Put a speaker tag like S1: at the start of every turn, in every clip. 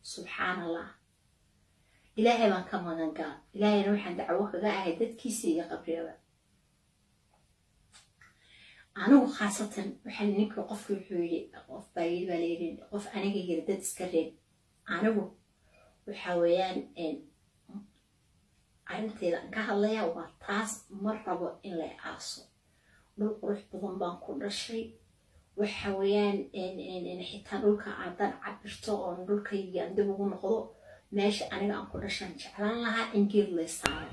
S1: subxaan allah ilaahay baan ka magan gaa ilaahayna waxaan dacwo kaga ahay dadkiisa iyo qabriyada anigu khaasatan waxaa ninkii qofki wuxuu yidhi qof baa yidhi baa layidhi qof aniga yiri dad iska reeb anigu waxa weeyaan arrinteeda aan ka hadlaya waa taas ma rabo in lay aaso dhul qurux badan baan ku dhashay waxa weeyaan xitaa dhulka aadan cabirto oon dhulkayga aan dib ugu noqdo meesha aniga aan ku dhashaan jeclaan lahaa in geed lay saaro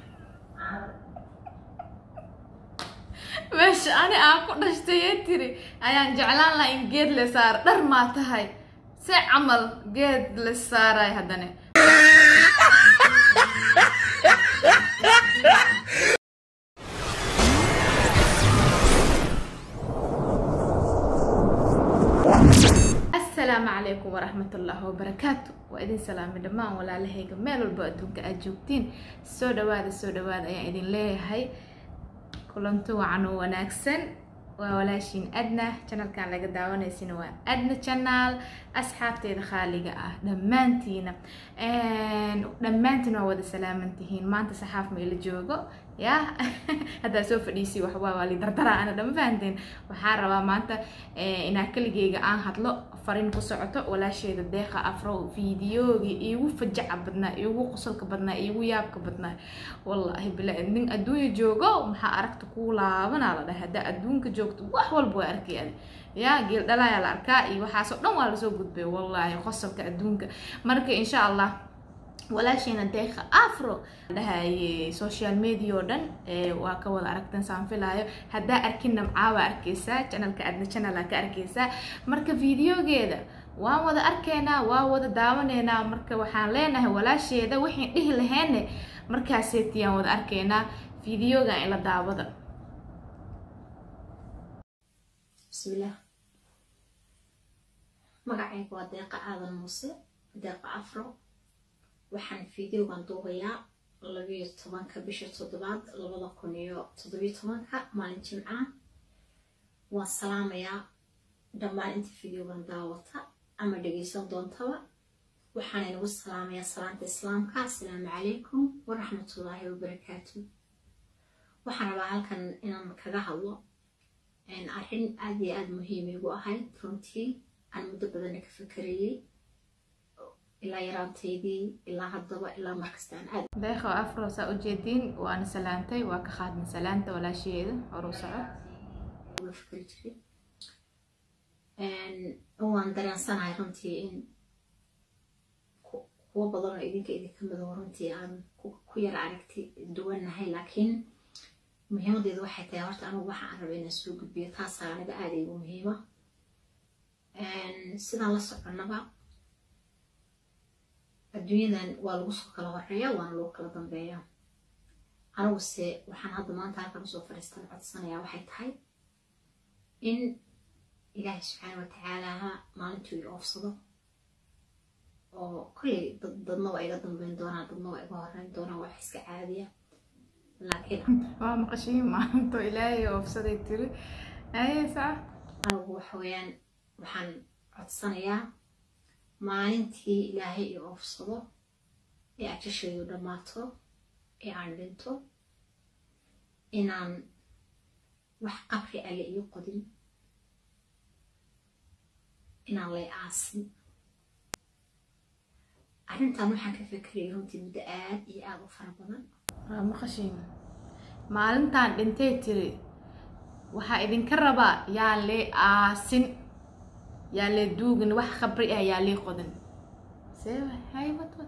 S2: meesha ani aan ku dhashtay ee tiri ayaan jeclaan lahaa in geed la saaro dhar maa tahay se camal geed la saaray haddane asalaamu calaykum waraxmatullaahi wabarakaatu waa idin salaamay dhammaan walaalahayga meel walba adduunka aad joogtiin soo dhawaada soo dhawaada ayaan idin leeyahay kulanto wacan oo wanaagsan waa walaashiin adna janalkan laga daawanaysina waa adna janaal asxaabteeda khaaliga ah dhammaantiina dhammaantiin waa wada salaamantihiin maanta saxaaf ma ila joogo ya haddaa soo fadhiisay waxbaa waa li dardaraa ana dhama fahanteen waxaa rabaa maanta inaa keligeyga aan hadlo fariin ku socoto walaasheeda deeqa afro fiidiyoogii iigu fajaca badnaa iigu qosolka badnaa iigu yaabka badnaa wallaahi bila nin adduunya joogo maxaa aragta kuu laabanaa la dhahay haddaa adduunka joogto wax walba waa arkay adi ya geel dhalayaa la arkaa iyo waxaasoo dhan waa lasoo gudbay wallaahi qosolka adduunka marka insha allah walaasheena deeqa afro dhahaye social media oo dhan waa ka wada aragtan saan filaayo haddaa arkin namcaa waa arkeysaa janalka adna janala ka arkeysaa marka videogeeda waan wada arkeynaa waa wada daawaneynaa marka waxaan leenahay walaasheeda waxayn dhihi laheene markaaseetiyaan wada arkeynaa videoga ila daawada
S1: bismillaah magacayga waa deeqa aadan muuse deeqa afro waxaan fideogan duubayaa labiyo tobanka bisha toddobaad labada kun iyo toddobiyo tobanka maalin jimcaa waan salaamayaa dhammaan inta fideogan daawata ama dhegeysan doontaba waxaan inagu salaamayaa salaanta islaamka asalaamu calaykum waraxmatullaahi wabarakaatu waxaan rabaa halkan inaan kaga hadlo arrin aad iyo aada muhiim igu ahayd runtii aan muddo badana ka fakarayey ilaa yaraantaydii ilaa haddaba ilaa markasta aan aad
S2: deeqa afro saa ujeediin waana salaantay waa ka qaadnay salaanta walaasheeda horu soco
S1: uga fikri jiray waan dareensanahay runtii in kuwo badan oo idinka idinka mido runtii aan ku yara aragti duwannahay laakiin muhiimadeedu waxay tahay horta anigu waxa aan raba inaan soo gudbiyo taasaa aniga aada igu muhiima sidaan la soconnaba adduunyadan waa lagu soo kala horeeya waana lagu kala dambeeya aniguse waxaan hadda maanta halkan usoo fadhiistan codsanayaa waxay tahay in ilaahay subxaana watacaalaha maalintuu i oofsado oo kolley dadna waa iga dambeyn doonaa dadna waa iga horeyn doonaa wax iska caadiya laakiin
S2: waa maqashiin maalinto ilaahay oofsaday tiri aye saca
S1: anigu waxa weeyaan waxaan codsanayaa maalintii ilaahay i oofsado ee ajashaydu dhammaato ee aan dhinto inaan wax qabri alle ii qodin inaan lay aasin arrintan waxaan ka fekerayay runtii muddo aad iyo aada u fara badan
S2: waa maqashiin maalintaan dhintay tiri waxaa idinka rabaa yaa lee aasin yaa lee duugin wax khabri ah yaa lee qodin see hay wad wad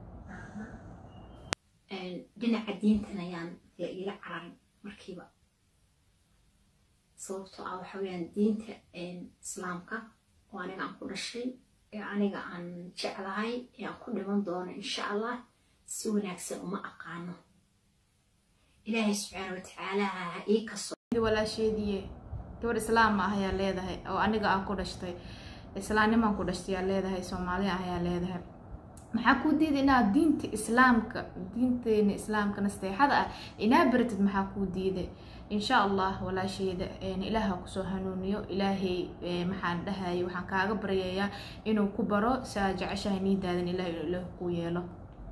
S1: dhinaca diintan ayaan la iila cararin markiiba sababtoo ah waxa weeyaan diinta islaamka oo aniga aan ku dhashay ee aniga aan jeclahay ee aan ku dhiman doono insha allah si wanaagsan uma aqaano ilaahay subxaana watacaala ha ii kaso
S2: walaasheediye gabadh islaam ah ayaa leedahay oo aniga aan ku dhashtay islaamnimaan ku dhashtay yaa leedahay soomaali ah ayaa leedahay maxaa kuu diida inaad diinta islaamka diinteena islaamka nasteexada ah inaa baratid maxaa kuu diiday insha allah walaasheyda ilaaha kusoo hanuuniyo ilaahay maxaan dhahayay waxaan kaaga baryayaa inuu ku baro saa jeceshahay niidaadan ilaah ilaah ku yeelo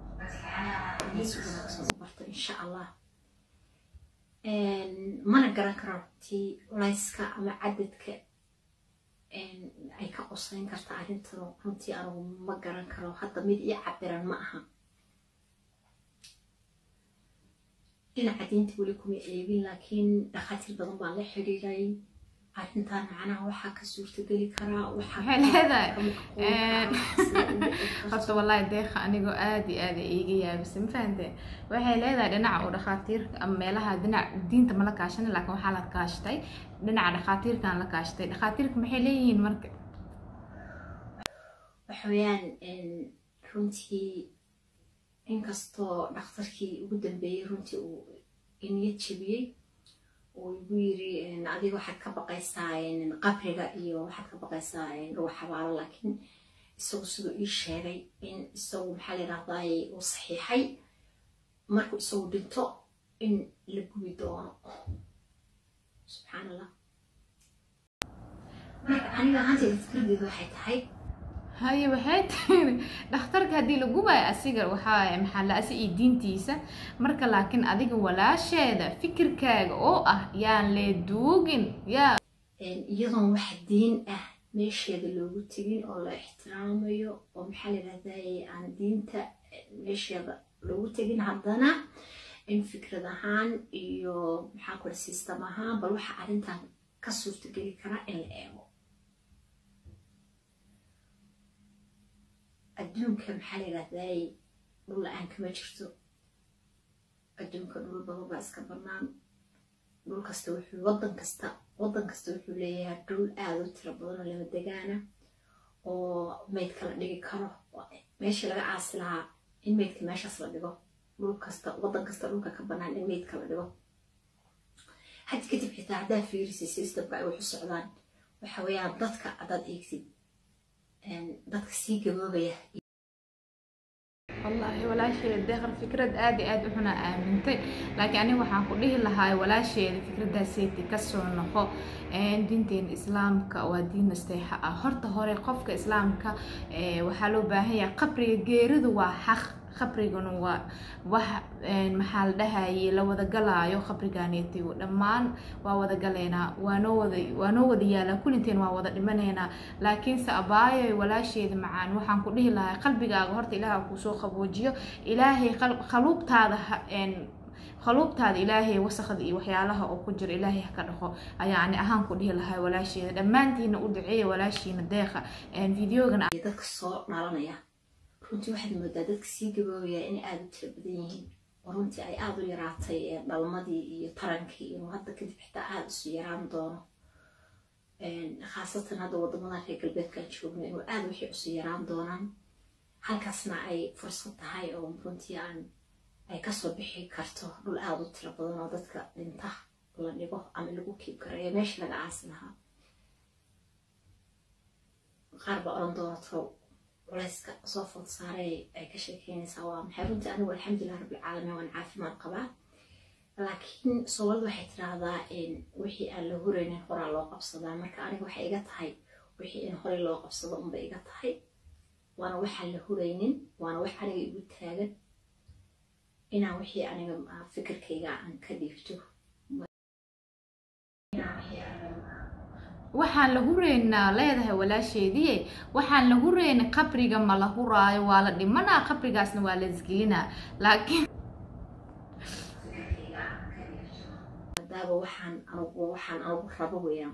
S1: barto insha allah mana garan karo tii culayska ama cadadka ay ka qosayn karta arrintan runtii anigu ma garan karo hadda mid ii cabiran ma aha dhinaca diinta weli kuma eegin laakiin dhakhaatiir badan baan la xiriiray arrintan macnaha waxaa ka suurtageli karaa
S2: waxay leedahay horta wallaahi deeqa anigoo aada iyo aada iiga yaabisay ma fahamtee waxay leedahay dhinaca oo dhakhaatiirka ama meelaha dhinaca diinta ma la kaashanin laakiin waxaa la kaashtay dhinaca dhakhaatiirkaan la kaashtay dhakhaatiirka maxay leeyihiin marka
S1: waxa weeyaan runtii inkastoo dhakhtarkii ugu dambeeyey runtii uu iniyad jebiyey uu igu yiri adiga waxaad ka baqaysaa qabriga iyo waxaad ka baqaysaa ruux xabaalo laakiin isagu siduu ii sheegay in isagu maxaa la yidhahdaay uu saxiixay markuu isagu dhinto in la gubi doono subxaan allah marka aniga ahaantayda fikradeedu waxay tahay
S2: haye waxay tiri dhakhtarka haddii la gubayo asiga waxaa maxaa la asi iyo diintiisa marka laakiin adiga walaasheeda fikirkaaga oo ah yaan lee duugin yaa
S1: iyadoon wax diin ah meesheeda loogu tegin oo la ixtiraamayo oo maxaa la yidhahdaye aan diinta meesheeda loogu tegin haddana in fikrad ahaan iyo maxaa kula system ahaan bal waxa arrintan ka suurtageli karaa in la eego adduunka maxaa la yidhahdaay dhul la-aan kama jirto adduunka dhul badan baa iska bannaan dhul kasta wuxuu waddan kasta waddan kasta wuxuu leeyahay dhul aada u tiro badan oo lama degaana oo meydka la dhigi karo meeshii laga aasi lahaa in meydka meeshaas la dhigo dhul kasta waddan kasta dhulka ka bannaan in meydka la dhigo haddi kadib xitaa haddaa fiirisay systemka ay waxu socdaan waxa weeyaan dadka haddaad eegtid dadka sii gaboobaya
S2: wallaahi walaasheeda deeqar fikrad aada iyo aada u xunaa aamintay laakiin aniga waxaan ku dhihi lahaa walaasheeda fikradaaseeti kasoo noqo diinteena islaamka waa diin nasteexa ah horta hore qofka islaamka waxaa loo baahan yahay qabriga geeridu waa xaq qabrigana waa wax maxaa la dhahaye la wada galaayo qabriganeeti dhammaan waa wada galeynaa waanoo wada waa noo wada yaalaa kulinteen waa wada dhimanaynaa laakiinse abaayo walaasheeda macaan waxaan ku dhihi lahaa qalbigaaga horta ilaaha kuusoo qaboojiyo ilaahay qaluubtaada qaluubtaada ilaahay wasakda iyo waxyaalaha oo ku jira ilaahay haka dhaqo ayaa ani ahaan ku dhihi lahaa walaasheeda dhammaantiina u duceeya walaashiina deeqa videogan
S1: dadka soo dhalanaya runtii waxaad moodaa dadka sii gaboobaya inay aada u tiro badan yihiin oo runtii ay aada u yaraatay dhalmadii iyo tarankii inuu hadda kadib xitaa aada isu yaraan doono khaasatan hadda wadamadan reer galbeedkaan joogno inuu aada wixii isu yaraan doonaan halkaasna ay fursad tahay oo runtii aan ay kasoo bixi karto dhul aada u tiro badan oo dadka dhinta la dhigo ama lagu kiib karayo meesha laga aasi lahaa qaar baa oran doonato culayska soo food saaray ay ka sheekeynaysaa waa maxay runtii anigu alxamdulilah rabbilcaalamiin waan caafimaad qabaa laakiin soomaalida waxay tiraahdaa wixii aan la huraynin horaa loo qabsadaa marka aniga waxay iga tahay wixii in horey loo qabsado unbay iga tahay waana waxaan la huraynin waana wax aniga igu taagan inaan wixii aniga fikirkayga aan ka dhiibto
S2: waxaan la hureynaa leedahay walaasheediye waxaan la hureynay qabriga ma la huraayo waa la dhimanaa qabrigaasna waa la isgelinaa laakiin
S1: hadaaba waxaan anugu waxaan anugu rabo weeyaan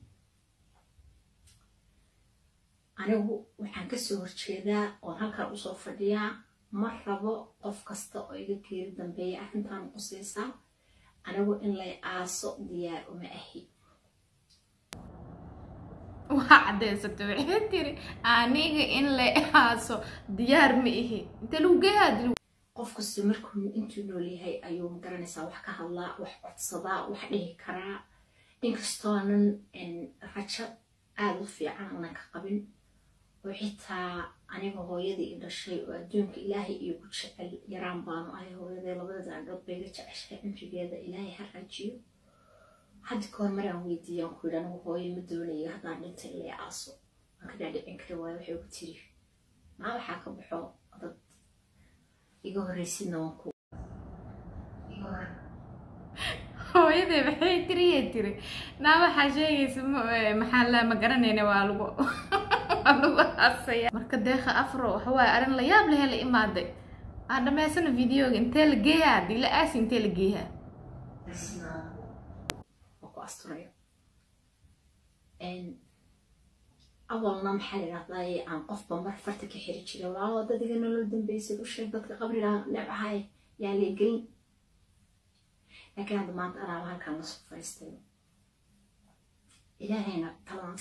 S1: anigu waxaan kasoo horjeedaa oon halkaan usoo fadhiyaa ma rabo qof kasta oo iga geeri dambeeya arrintaan qusaysaa anigu in lay aaso diyaar uma ahi
S2: waa cadeysato waxay tiri aniga in la aaso diyaar ma ihi inte lugehaad
S1: qof kasta markuu intuu nool yahay ayuu magaranaysaa wax ka hadlaa wax codsadaa wax dhihi karaa inkastoonan rajo aada u fiican aanan ka qabin oo xitaa aniga hooyadii i dhashay oo adduunka ilaahay iigu jecel yaraan baanu ahay hooyaday labada daandhood bayga jeceshahay cimrigeeda ilaahay ha raajiyo haddi kahor maraan weydiiyaan ku yidhi anigu hooyo ma doonayo haddaan dhintay lee aaso marka dhaadhicin kara waayo waxay ugu tiri maa waxaa ka baxo dad iga horreysidna waan ku
S2: hooyadee maxay tiriyay tiri naa waxaa sheegaysa maxaa la ma garanayna waa lagu waa lagu aasaya marka deeqa afro waxa waaye arrin la yaab lehe la imaaday aan dhamaysana videoga intee la geeyaa haddii la aasi intee la geeyaa
S1: ku asturayo awalna maxaa la yidhahdaa aan qofba mar farta ka xiri jiray walaalo dadiga nolol dambeysay u sheeg dadka qabriga neecahay yaa la gelin laakiin hadda maanta anaaba halkaan la soo fariistay ilaahayna talan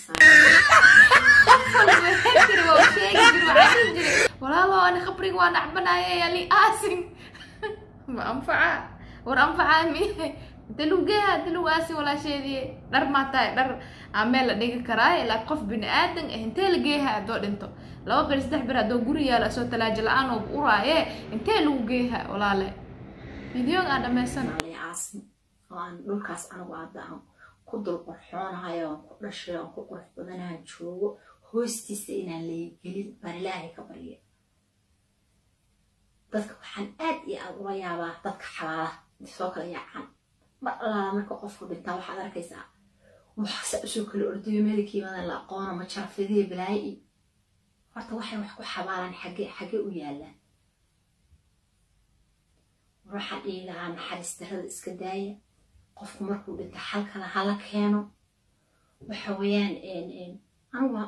S2: walaalo ani qabriga waa nacbanaya yali aasin ma anfaca war anfaca miye inta lagu geeha inta lagu aasin walaasheedii dhar maa tahay dhar aa meel la dhigi karaaye laakiin qof bini aadan ah intee la geeha haddoo dhinto laba ber saddex ber haddoo guri yaala asoo talaajo la-aan oo uraaye intee lagu geeha walaale videoga aan dhamaysana
S1: aasin oo aan dhulkaas anigu hadda aan ku dul qorxoonahay oo aan ku dhashay oo aan ku qurux badanahan joogo hoostiisa inaan leegelin baan ilaahay ka barya dadka waxaan aad iyo aad ula yaabaa dadka xalaala inta soo kala yaacaan mar allaala marka qofku dhintaa waxaad arkaysaa waxsa usoo kala ordayo meelkiimadan la aqoona ma jarafadiya balaayo iyo horta waxay wax ku xabaalaan xage xage u yaalaan waxaan dhihi lahaa naxariis darada iska daaya qofku markuu dhinto xalkana hala keeno waxa weeyaan anuga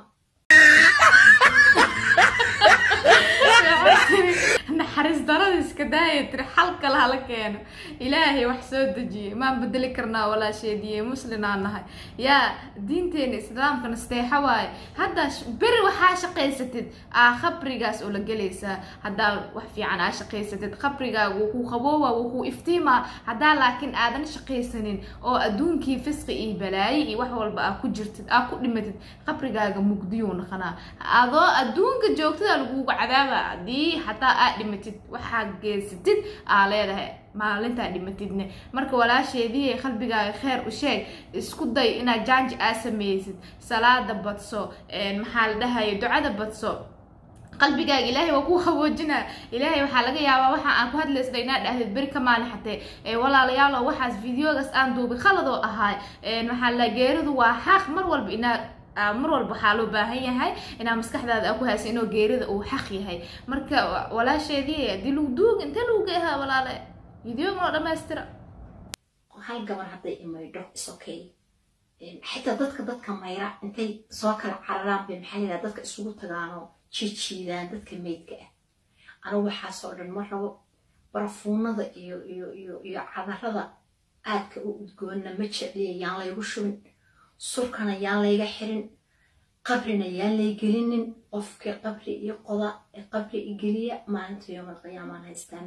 S2: naxariis darada iska daaya tiri xal kale hala keeno ilaahay wax soo dejiye maan bedeli karnaa walaasheediye muslinaan nahay yaa diinteena islaamka nasteexa waaye hadda beri waxaa shaqaysatid aa khabrigaas oo la gelaysaa haddaa wax fiican aa shaqaysatid khabrigaaga wuu ku qabooba wuu ku iftiimaa haddaa laakiin aadan shaqaysanin oo adduunkii fisqi iyo balaaye iyo wax walba aa ku jirtid aa ku dhimatid khabrigaaga mugdiyuu naqanaa adoo adduunka joogtada laguga cadaaba haddii xataa aa dhimatid waxaa geysatid aa leedahay maalintaa dhimatidne marka walaasheedii qalbigaaga kheer u sheeg isku day inaad jaanji aa sameysid salaada badso maxaa la dhahaya ducada badso qalbigaaga ilaahay waa kuu haboojinaa ilaahay waxaa laga yaabaa waxa aan ku hadlaysna inaad dhahdid beri ka maalin xatee walaalayaalo waxaas videogaas aan duubay khaladoo ahaay maxaa la geeridu waa xaq mar walba inaad mar walba waxaa loo baahan yahay inaa maskaxdaada aa ku haysa inuu geerida uu xaq yahay marka walaasheedii haddii lagu duuga intee lagu geehaa walaale video maloo dhamaystira
S1: hal gabar hadday imaydho isokay xitaa dadka dadka mayra intay soo kala cararaan bay maxaa yidhaha dadka isugu tagaanoo jijiidaan dadka meydka ah anigu waxaasoo dhan ma rabo barafuunada iyo iyo iyo iyo cadarada aadka u udgoonna ma jecliya yaan laygu shubin surkana yaan layga xirin qabrina yaan lay gelinin qofkii qabri iyo qoda ee qabri igeliya maalinta yoomal qiyaamaan haystaa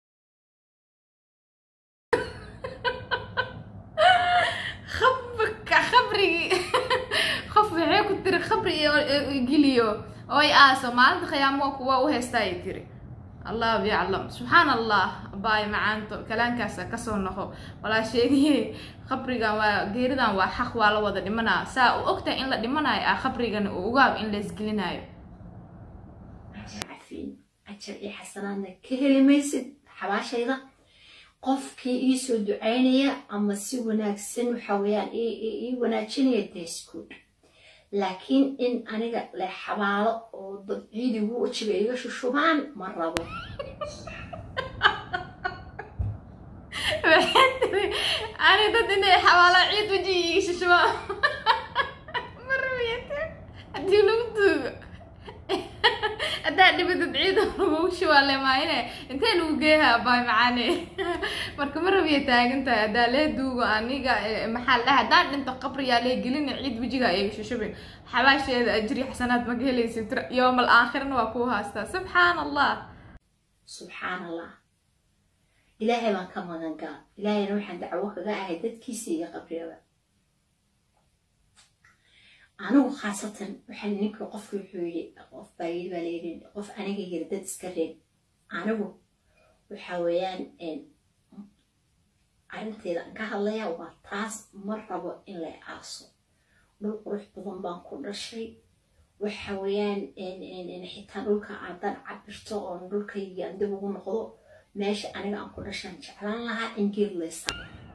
S2: khabrigii qof waxay ku tiri khabri geliyo oo ay aaso maalinta khiyaamo kuwa u haystaa ay tiri allah yaclam subxaan allah baay macaanto kalaankaasa kasoo noqo walaasheediye qabrigan waa geeridan waa xaq waa la wada dhimanaa saa u ogtahay in la dhimanayo ah qabrigana uu ogaab in laysgelinayo
S1: ajar iyo xasanaadna ka heli maysid xabaashayda qofkii iisoo ducaynaya ama si wanaagsan waxa weeyaan ii wanaajinaya desgood laakiin in aniga la xabaalo oo dad ciidigu wajiga iga shushubaan ma rabo
S2: waxay tiri ani dad inay xabaalo ciid wajiga iga shushubaan ma rabiyate haddii lagu duugo haddaa dhibadad ciida lagugu shubaale maayne intee lagu geehaa baay macaane marka ma rabiya taagan tahay haddaa lee duugo aniga maxaa ladhaha haddaan dhinto qabriyaa lee gelina ciid wejiga iga shushubin xabaasheeda ajri xasanaad maga helaysid yoomal aakhirna waa kuu haastaa subxaan allah
S1: subxaan allah ilaahay baan ka magan gaa ilaahayna waxaan dacwo kaga ahay dadkiisa iyo qabriyada anigu khaasatan waxaa ninka qofka wuxuu yidhi qof baa yidhi baa layidhi qof aniga yiri dad iska reeb anigu waxa weeyaan arrinteeda aan ka hadlayaa waa taas ma rabo in la aaso dhul qurux badan baan ku dhashay waxa weeyaan xitaa dhulka aadan cabirto oon dhulkayga aan dib ugu noqdo meesha aniga aan ku dhashaan jeclaan lahaa in geed laysa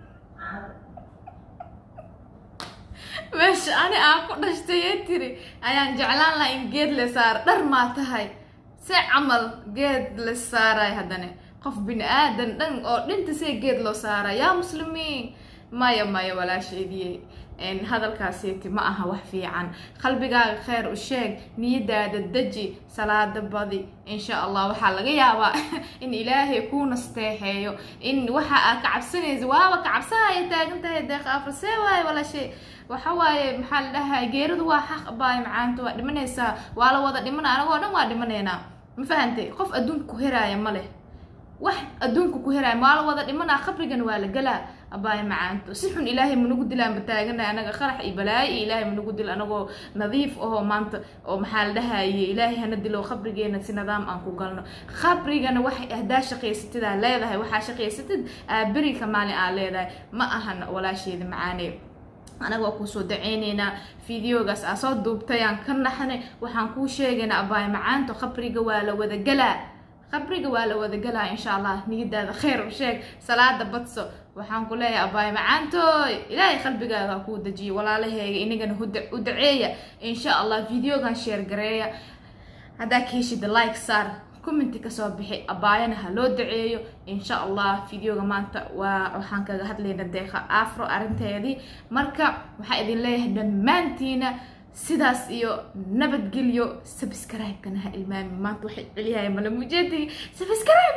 S2: meesha ani aan ku dhashtay ee tiri ayaan jeclaan lahaa in geed la saaro dhar maa tahay se camal geed la saaray haddana qof bini aadan dhan oo dhinta see geed loo saara yaa muslimiin maya maya walaasheediye hadalkaasiti ma aha wax fiican qalbigaaga kheyr u sheeg niyadaada deji salaada badi insha allah waxaa laga yaabaa in ilaahay kuu nasteexeeyo in waxa aad ka cabsanaysa waaba ka cabsahaya taagan tahay deeq afar see waaye walaashe waxa waaye maxaa la dhahay geeradu waa xaq baay macaanta waa dhimanaysaa waa la wada dhimana anagoo dhan waa dhimanaynaa ma fahantay qof adduunka ku heraaya ma leh wax adduunka ku heraaya waa la wada dhimanaa qabrigana waa la gelaa abaay macaanto si xun ilaahay manugu dilaan bataagana anaga qarax iyo balaayo iyo ilaahay manugu dil anagoo nadiif ahoo maanta oo maxaa la dhahaye ilaahay hana dilo qabrigeena si nidaam aan ku galno qabrigana waxay ahdaa shaqaysatidaa leedahay waxaa shaqaysatid aaberika maalin aa leedahay ma ahan walaasheeda macaane anaga waa kuusoo daceyneynaa fideogaas aa soo duubtayaan ka naxnay waxaan kuu sheegaynaa abaay macaanto qabriga waa la wada galaa qabriga waa la wada galaa insha allah niyadaada kheyr u sheeg salaada badso waxaan ku leeyahay abaay macaantooy ilaahay qalbigaaga kuu dejiyo walaalaheega inagana u daceeya insha allah videogan sheer gareeya haddaa ka heshida like saar commenti kasoo bixi abaayana ha loo daceeyo insha allah videoga maanta waa waxaan kaga hadlayna deeqa afro arrinteedii marka waxaa idin leeyahay dhammaantiina sidaas iyo nabadgelyo subscribe-kana ha ilmaami maanta waxay celiyahay mala mujeedi subscribe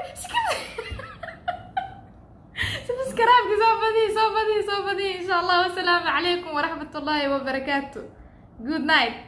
S2: subscribe soo badiyi soo badiyi soo badiyi insha allah wasalaamu calaykum waraxmat ullaahi wabarakaatu good night